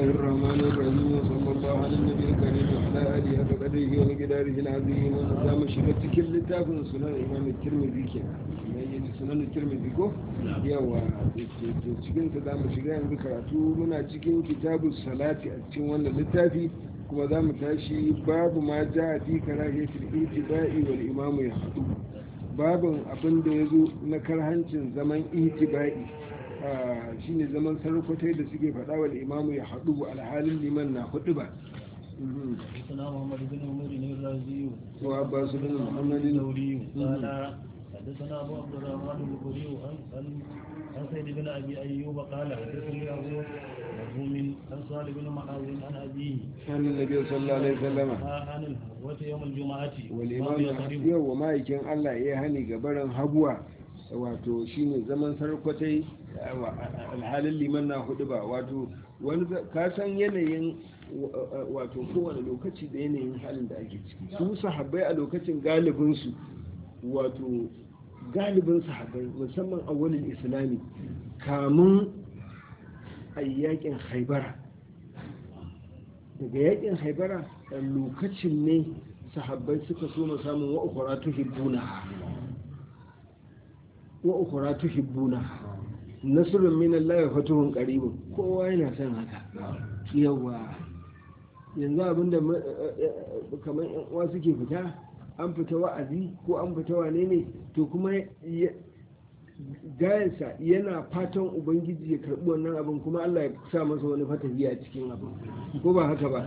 الرحمن الرحيم وصلى الله على النبي الكريم وعلى آله وقدره ومقداره العظيم ونظام شبتك اللتاف سنن الإمام الترمذي كنا يجي سنن الترمذي كو يوا cikin ta zamu shiga yanzu karatu muna cikin kitabu salati a cikin wannan littafi kuma za mu tashi babu ma ja fi karahiyatul itiba'i wal imamu ya hadu babin abin da ya zo na karhancin zaman itiba'i shine zaman sarkwatai da suke faɗa wa imamu ya haɗu alhalin liman na hudu ba حدثنا محمد بن عمر الرازي وعباس بن محمد الثوري قال حدثنا ابو عبد الرحمن البخاري عن عن عن سيد بن ابي ايوب قال حدثني ابو مرحوم عن صالح بن معاذ عن ابيه عن النبي صلى الله عليه وسلم عن الهوة يوم الجمعة والإمام yau wa ma'aikin Allah ya hani gabaran haguwa wato shine zaman sarkwatai alhalin liman na hudu ba wato wani ka san yanayin wato kowane lokaci da yanayin halin da ake ciki su sahabbai a lokacin galibinsu wato galibin sahabbai musamman a wani islami kamun a yakin haibara daga yakin haibara a lokacin ne sahabbai suka so mu samun wa'ukura tuhibbuna wa'ukura tuhibbuna nasrun min Allah wa fatuhun qaribun kowa yana son haka yawa yanzu abinda kamar yan uwa suke fita an fita wa'azi ko an fita wane ne to kuma gayansa yana fatan ubangiji ya karbi wannan abin kuma Allah ya sa masa wani fatahi a cikin abin ko ba haka ba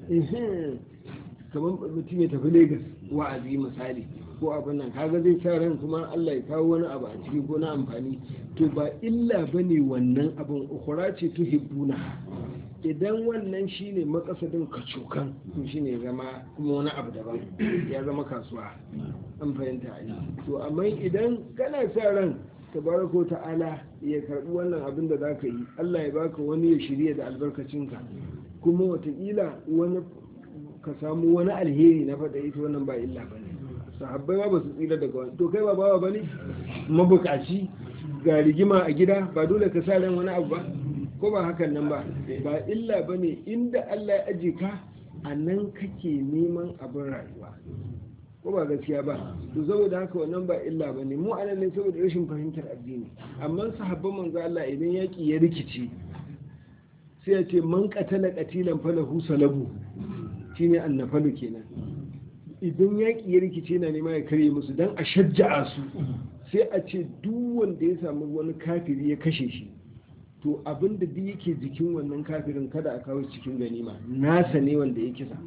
kamar mutum ya tafi Legas wa'azi misali ko abin nan kaga zai sa ran kuma Allah ya kawo wani abu a ciki ko na amfani to ba illa bane wannan abin ukhra ce tuhibbuna idan wannan shine makasadin kacokan to shine ya zama kuma wani abu daban ya zama kasuwa an fahimta ai to amma idan kana sa ran tabarako ta'ala ya karbi wannan abin da zaka yi Allah ya baka wani ya shirya da albarkacinka kuma watakila wani ka samu wani alheri na faɗa ita wannan ba illa bane sahabbai ma ba su tsira daga wani to kai ba bawa bane mabukaci ga rigima a gida ba dole ka sa ran wani abu ba ko ba hakan nan ba ba illa bane inda Allah ya aje ka a nan kake neman abin rayuwa ko ba gaskiya ba to saboda haka wannan ba illa bane mu anan ne saboda rashin fahimtar addini amma sahabban manzo Allah idan yaki ya rikice sai ya ce man qatala qatilan falahu salabu shine annafalu kenan idan yaƙi ya rikice na nema ya karye musu don a shajja'a su sai a ce duk wanda ya samu wani kafiri ya kashe shi to abin da duk yake jikin wannan kafirin kada a kawo cikin ganima nasa ne wanda ya kisa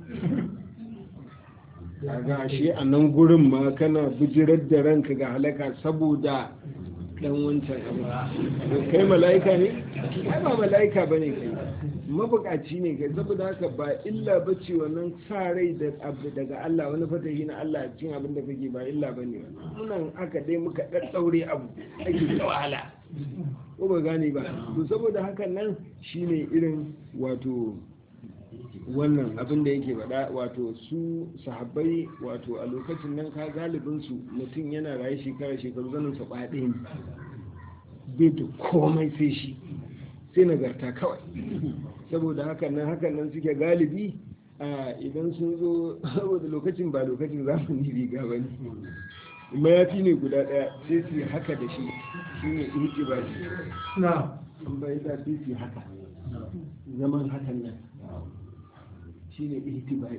ga shi a nan gurin ma kana bijirar da ranka ga halaka saboda dan wancan abu kai mala'ika ne ai ba mala'ika bane kai mabukaci ne kai saboda haka ba illa ba ce wannan sa rai da abu daga Allah wani fatahi na Allah cikin abin da kake ba illa bane wannan aka dai muka daddaure abu ake da wahala ko ba gane ba to saboda hakan nan shine irin wato wannan abin da yake faɗa wato su sahabbai wato a lokacin nan ka galibin su mutum yana raye shekara shekaru zanen sa ɗaya ne bai da komai sai shi sai nagarta kawai saboda hakan nan hakan nan suke galibi idan sun zo saboda lokacin ba lokacin zamani riga ba ne mayafi ne guda ɗaya sai su haka da shi shi ne ihti ba shi na an bai da sai su haka zaman hakan nan shi ne ihti ba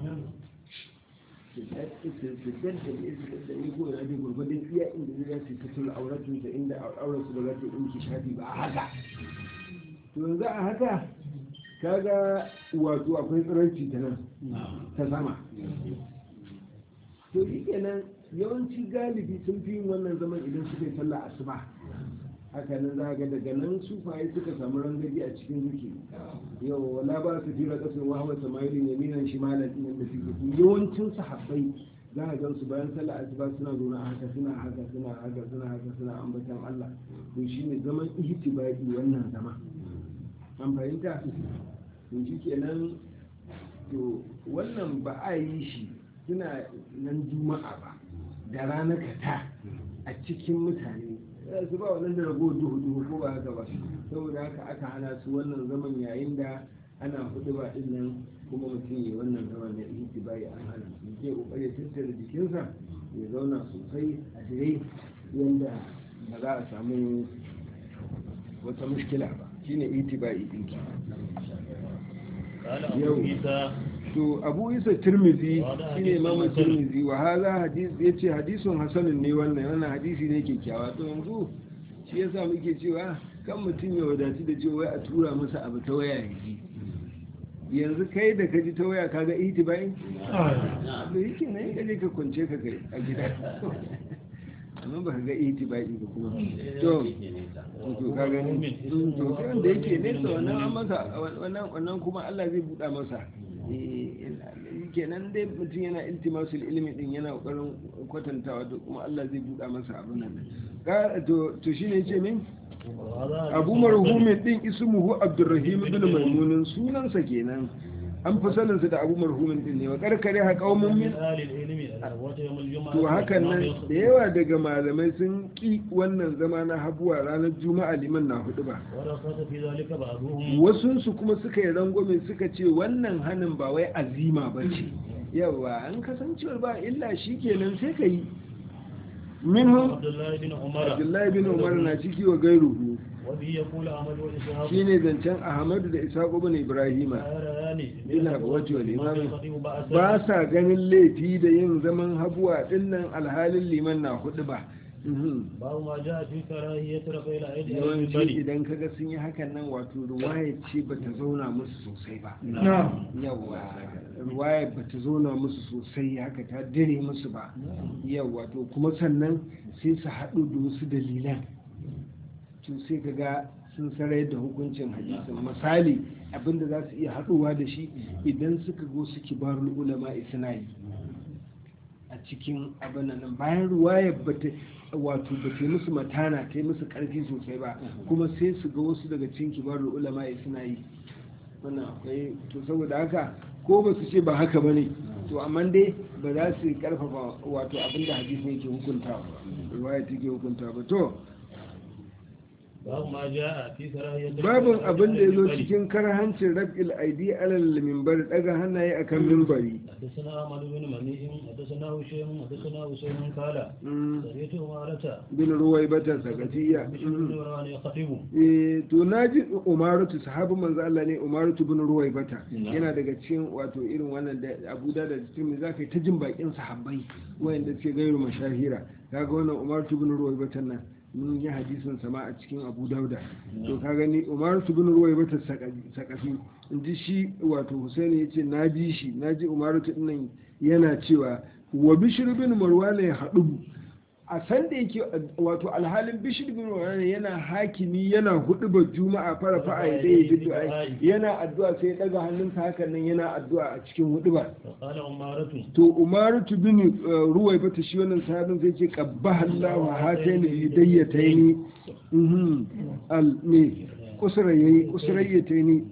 su danta da ni ko yana bin gurgurdin iya inda zai su fitar auratun da inda auratun da za ta ɗinki shafi ba haka to yanzu a haka kaga wato akwai tsiranci ta nan ta sama to shi kenan yawanci galibi sun fi yin wannan zaman idan suka yi sallah asuba haka nan za ga daga nan sufaye suka samu rangaji a cikin zuki yau wala ba su fira kasar wahawa samaili yaminan shimalan ɗin da suke yawancin sahabbai za a gan su bayan sallah asuba suna zaune haka suna haka suna haka suna haka suna ambatan Allah to shine zaman ihtibai wannan zaman an fahimta to shi kenan to wannan ba a yi shi suna nan juma'a ba da ranar kata a cikin mutane za su ba wannan da rago duhu duhu ko ba haka ba saboda haka aka hana su wannan zaman yayin da ana hudu ba din nan kuma mutum ya wannan zama na itibai an hana su ke kokari ya tattara jikinsa ya zauna sosai a dire yanda ba za a samu wata mushkila ba shine itibai din ki قال أبو يوم. عيسى to abu isa tirmizi Wada shine hadisun imamu hasan. tirmizi wa hadha hadis yace hadisun hasanun ne wannan wannan hadisi ne kyakkyawa to yanzu shi yasa muke cewa kan mutum ya wadatu da cewa wai a tura masa abu ta waya ya ji yanzu kai da ka ji ta waya kaga itibai da yake nan ka je ka kwance ka kai a gida amma ba ka ga itibai ba kuma to to ka gani Mm, to sai wanda yake nesa wannan an masa wannan wannan kuma Allah zai buɗa masa Eh, kenan dai mutum yana iltimasul ilimi din yana kokarin kwatantawa da kuma Allah zai buɗa masa abin nan Ka- to to shine yace min وهذا Abu حديث Marhumin din ismuhu Abdurrahim ibn Maimun sunansa kenan an fi saninsa da Abu Marhumin din ne wa karkare ha qaumun min من آل العلم الأخوة يوم الجمعة to hakan nan والإمام da yawa daga malamai sun ki wannan zama na habuwa ranar juma'a liman na hudu ba ورخص في ذلك بعضهم wasunsu kuma suka yi rangwame suka ce wannan hannun ba wai azima ba ce yawa an kasancewar ba illa shi kenan sai ka yi minhum عبد الله بن عمر abdullahi bin umar na ciki wa gairuhu وبه يقول أحمد وإسحاق shine zancen ahmadu da ishaqu bin ibrahima لا يريان Bil habwati wal الإمام imam. الخطيب بأسا ba sa ganin laifi da yin zaman habuwa dinnan alhalin liman na hudu ba Mhm. باب ما جاء في كراهية رفع الأيدي على yawanci المنبر idan kaga sun yi hakan nan wato ruwaya ce bata zauna musu sosai ba yawa ruwaya bata zauna musu sosai haka ta dire musu ba yawa to kuma sannan sai su haɗu da wasu dalilan to sai kaga sun sarai da hukuncin hadisin misali abinda za su iya haɗuwa da shi idan suka go su kibarul ulama suna yi a cikin abin nan bayan ruwaya bata wato ba ta yi musu matana ta yi musu karfi sosai ba kuma sai su ga wasu daga cikin kibarul ulama suna yi wannan akwai to saboda haka ko ba su ce ba haka bane to amma dai ba za su karfafa wato abinda hadisin yake hukuntawa ba ruwaya take hukuntawa ba to باب ما جاء في كراهية babin abin da ya zo المنبر. cikin karhancin rab'il aidi alal mimbar daga hannaye akan mimbari حدثنا أحمد بن منيع حدثنا هشيم حدثنا هشيم قال Mm, سمعت أمارة bin ruwai bata sakatiya بشر بن وران يخطب Eh, to na ji umarutu sahabin manzo Allah ne umarutu bin ruwai bata Na'am. yana daga cikin wato irin wannan da abu da da cikin za ka yi ta jin bakin sahabbai wayanda suke gairu mashahira kaga wannan umarutu bin ruwai bata nan mun yi hadisin sama a cikin abu dauda to ka gani umarutu bin ruwai bata sakafi in ji shi wato husaini ya ce na ji shi na ji umarutu din nan yana cewa wa bishir bin marwana ya haɗu a san da yake wato alhalin bishir bin marwana yana hakimi yana hudu ba juma'a fara fa'a ya dai bid'a yana addu'a sai ya daga hannunsa hakan nan yana addu'a a cikin hudu ba فقال أمارة to umaratu bin uh, ruwai bata shi wannan sahabin sai ce qabbaha Allah wa hataini hidayyataini mhm al ne kusrayi kusrayyataini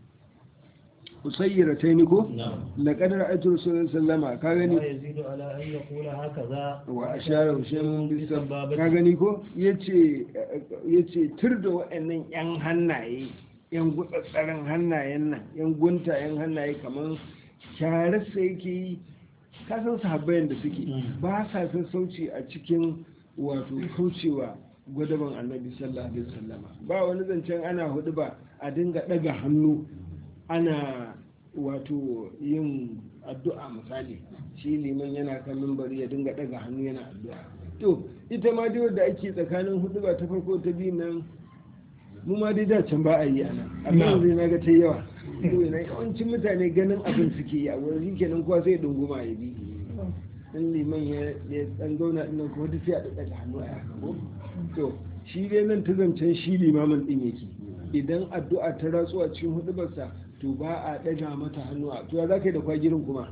usayyirataini ko نعم laqad ra'aytu rasulullahi sallama ka gani لا يزيد على أن يقول هكذا wa ashara hushaym bisab ka gani ko yace yace tur da waɗannan yan hannaye yan gutsatsaran hannayen nan yan guntayen hannaye kamar share sai yake yi ka san sahabbayan da suke ba sa sassauci a cikin wato kaucewa gwadaban annabi sallallahu alaihi wasallama ba wani zancen ana hudu ba a dinga daga hannu ana wato yin addu'a misali shi liman yana kan mimbari ya dinga daga hannu yana addu'a to ita ma dai wadda ake tsakanin hudu ba ta farko ta biyu nan mu ma dai da can ba a yi ana amma yanzu na ga ta yawa to na yawancin mutane ganin abin suke yi a wurin kenan kowa sai ya dunguma ya bi in liman ya ya dan zauna din nan kuma duk sai a daga hannu a yaka ko to shi dai nan ta zancen shi limamin din yake idan addu'a ta ratsu a cikin hudubarsa to ba a ɗaga mata hannu a to ya za ka yi da kwagirin kuma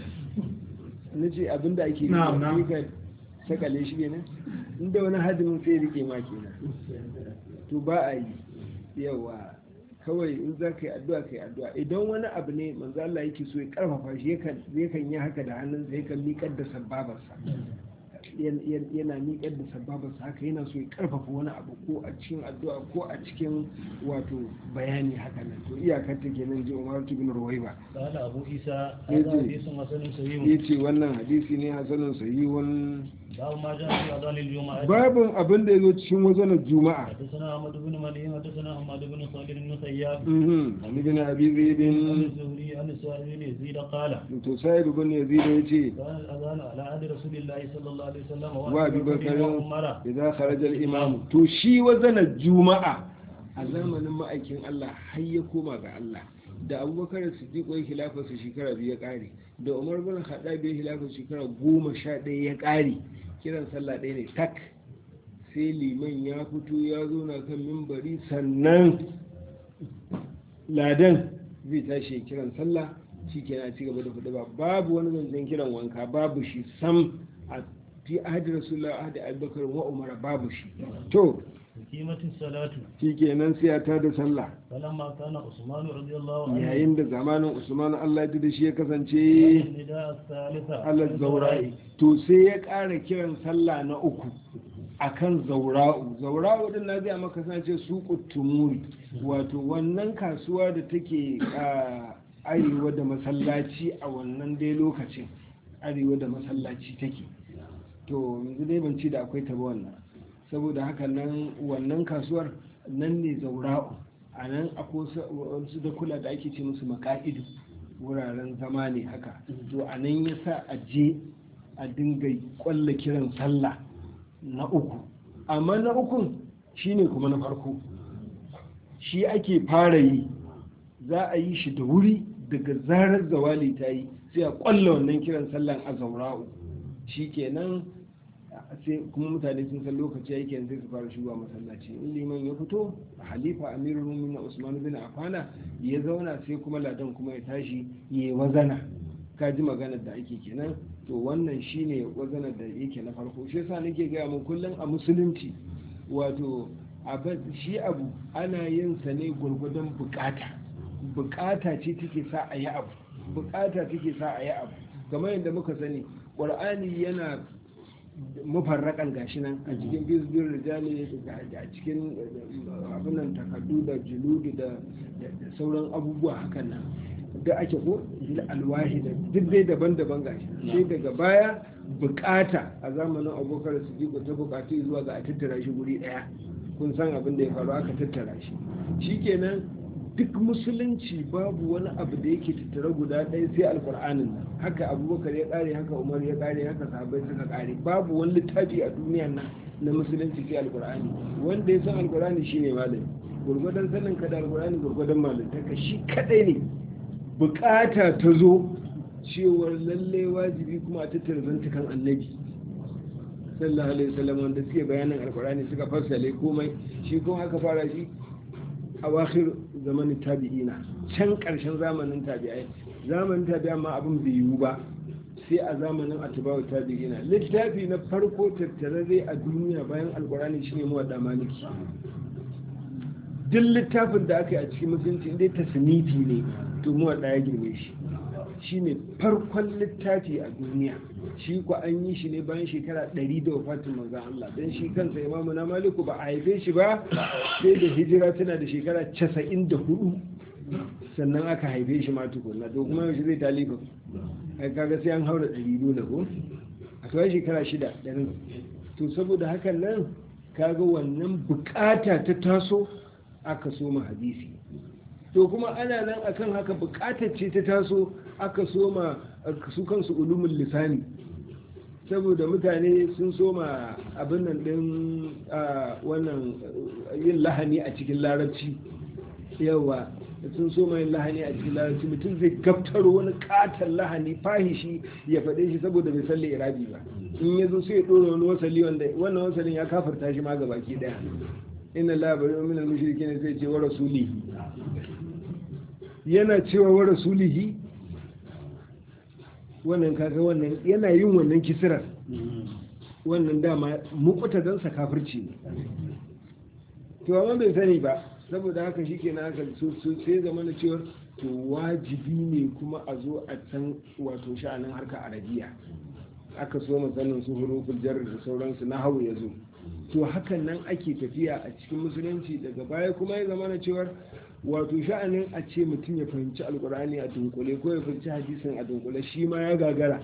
na ce abinda ake yi Na'am, na'am. ka sakale shi kenan inda wani hadimin sai rike ma kenan to ba a yi yawa kawai in za ka yi addu'a ka yi addu'a idan wani abu ne manzo Allah yake so ya karfafa shi yakan yakan yi haka da hannunsa yakan miƙar da sababarsa yana miƙar da sababarsa haka yana so ya karfafa wani abu ko a cikin addu'a ko a cikin wato bayani haka nan to iyakar ta kenan ji Umar bin Ruwaiba قال أبو عيسى هذا حديث حسن صحيح yace wannan hadisi ne hasanun sahihun باب ما جاء في أذان الجمعة babin abin da yazo cikin wazanar juma'a حدثنا أحمد بن مليم حدثنا أحمد بن صالح بن سياب mhm an ibn abi zaid عن الزهري عن السائب بن يزيد قال to sa'id ibn yazid yace كان الأذان على عهد رسول الله صلى الله عليه وسلم wa abi bakr وعمر idza kharaja al-imam to shi wazanar juma'a a zamanin ma'aikin Allah har ya koma ga Allah da abubakar siddiq ya khilafa su shekara biyu ya kare da umar bin khattab ya khilafa shekara goma sha ɗaya ya kare kiran sallah ɗaya ne tak sai liman ya fito ya zo na kan mimbari sannan ladan zai tashi ya kiran sallah shi ke na cigaba da hudu ba babu wani zancen kiran wanka babu shi sam a fi ahadi rasulullah ahadi abubakar wa umar babu shi to قيمة الصلاة shi kenan sai ya tada sallah فلما كان عثمان رضي الله عنه yayin da zamanin usman allah ya da shi ya kasance النداء الثالثة allah zaura'i to sai ya ƙara kiran sallah na uku akan zaura'u zaura'u din na zai maka sace su tumuri wato wannan kasuwa da take a arewa da masallaci a wannan dai lokacin arewa da masallaci take to yanzu dai ban ci da akwai ta ba wannan saboda haka nan wannan kasuwar nan ne zaura'u a nan akwai wasu da kula da ake ce musu maka'idu wuraren zama ne haka to a nan ya sa a je a dinga kwalla kiran sallah na uku amma na ukun shine kuma na farko shi ake fara yi za a yi shi da wuri daga zarar zawali ta yi sai a kwalla wannan kiran sallan a zaura'u shi kenan sai kuma mutane sun san lokaci ya yake sai su fara shigowa masallaci in liman ya fito halifa amirul mu'minin usman bin affana ya zauna sai kuma ladan kuma ya tashi ya wazana ka ji maganar da ake kenan to wannan shine wazanar da yake na farko shi yasa nake gaya mun kullum a musulunci wato shi abu ana yin sa ne gwargwadon bukata bukata ce take sa a yi abu bukata take sa a yi abu kamar yadda muka sani qur'ani yana mafarrakan gashi nan a cikin bizbin rijali a cikin abinan takardu da juludu da sauran abubuwa hakan nan da ake ko alwahi da duk dai daban-daban gashi sai daga baya bukata a zamanin abokan su jiko ta bukatu zuwa ga a tattara shi guri daya kun san abin da ya faru aka tattara shi shikenan duk musulunci babu wani abu da yake tattara guda ɗaya sai alkur'anin nan haka abubakar ya ƙare haka umar ya ƙare haka sahabbai suka ƙare babu wani littafi a duniyan nan na musulunci sai alkur'ani wanda ya san alkur'ani shine malami gurgudan sanin ka da alkur'ani gurgudan malantaka shi kadai ne bukata ta zo cewar lalle wajibi kuma a tattara zantukan annabi sallallahu alaihi wasallam wanda suke bayanin alkur'ani suka fassale komai shi kuma aka fara shi a wakil zamanin tabi'ina can ƙarshen zamanin tabi'ai zamanin tabi'a ma abin bai yiwu ba sai a zamanin atibawa tabi'ina littafi na farko tattararre a duniya bayan alkurani shine muwadda maliki duk littafin da aka yi a cikin musulunci inda tasniti ne to muwadda ya girme shi shine farkon littafi a duniya shi ku an yi shi ne bayan shekara ɗari da wafatin manzan Allah don shi kansa imamu na maliku ba a haife shi ba sai da hijira tana da shekara casa'in da hudu sannan aka haife shi ma tukunna to kuma yaushe zai talifa ai kaga sai an haura ɗari dole ko a kawai shekara shida ɗarin to saboda hakan nan kaga wannan bukata ta taso aka soma hadisi to kuma ana nan akan haka bukatar ce ta taso aka soma su kansu ulumin lisani saboda mutane sun soma abin nan din wannan yin lahani a cikin larabci yawa sun soma yin lahani a cikin larabci mutum zai gaftaro wani katon lahani fahishi ya faɗe shi saboda bai san irabi ba in ya zo sai ya ɗora wani wasali wanda wannan wasalin ya kafarta shi ma ga baki ɗaya inna labarin min al-mushrikin sai ce wa rasulihi yana cewa wa rasulihi wannan kaga wannan yana yin wannan kisirar wannan dama mukuta don sa kafirci ne to amma bai sani ba saboda haka shi ke haka sai zama na cewar to wajibi ne kuma a zo a san wato sha'anin harka arabiya aka so sanin su huruful jar da sauransu na hau ya zo to hakan nan ake tafiya a cikin musulunci daga baya kuma ya zama na cewar wato sha'anin a ce mutum ya fahimci alkur'ani a dunkule ko ya fahimci hadisin a dunkule shi ma ya gagara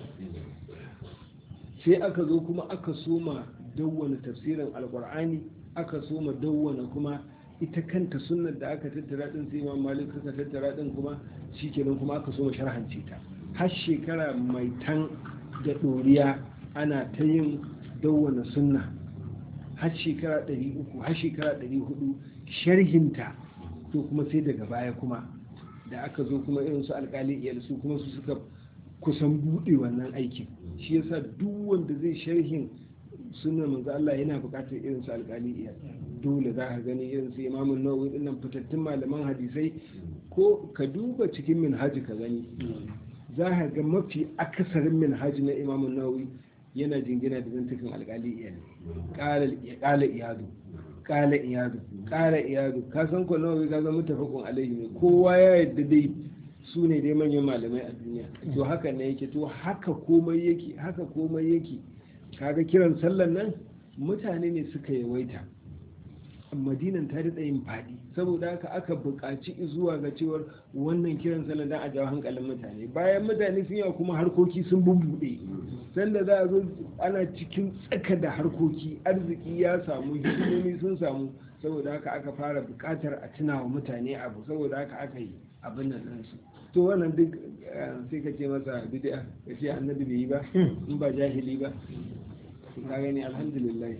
sai aka zo kuma aka soma dawwana tafsirin alkur'ani aka soma dawwana kuma ita kanta sunnar da aka tattara din sai imam malik suka tattara din kuma shikenan kuma aka soma sharhance ta har shekara mai tan da ɗoriya ana ta yin dawwana sunna har shekara 300 har shekara 400 sharhinta to kuma sai daga baya kuma da aka zo kuma irin su alkali iyal su kuma su suka kusan buɗe wannan aikin shi yasa duk wanda zai sharhin sunan manzo Allah yana buƙatar irin su alkali iyal dole za ka gani irin su imamun nawawi dinnan fitattun malaman hadisai ko ka duba cikin minhaji ka gani za ka ga mafi akasarin minhaji na imamun nawawi yana jingina da zantukan alkali iyal ƙala iyadu ƙala iyadu ƙala iyadu ka san ko nawawi ka zama mutafakun alaihi ne kowa ya yadda dai su ne dai manyan malamai a duniya to haka ne yake to haka komai yake haka komai yake kaga kiran sallan nan mutane ne suka yawaita madinan ta daɗa yin faɗi saboda haka aka buƙaci zuwa ga cewar wannan kiran sallan dan a jawo hankalin mutane bayan mutane sun yawa kuma harkoki sun bubbuɗe sanda za a zo ana cikin tsaka da harkoki arziki ya samu hikimomi sun samu saboda haka aka fara buƙatar a tuna wa mutane abu saboda haka aka yi abin nan ɗansu to wannan duk sai ka ce masa bid'a ka ce annabi bai yi ba in ba jahili ba ka gani alhamdulillah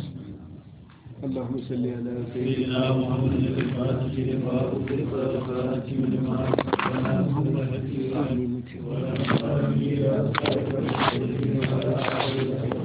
اللهم صل على سيدنا محمد الفاتح لما أغلق والخاتم لما سبق ولا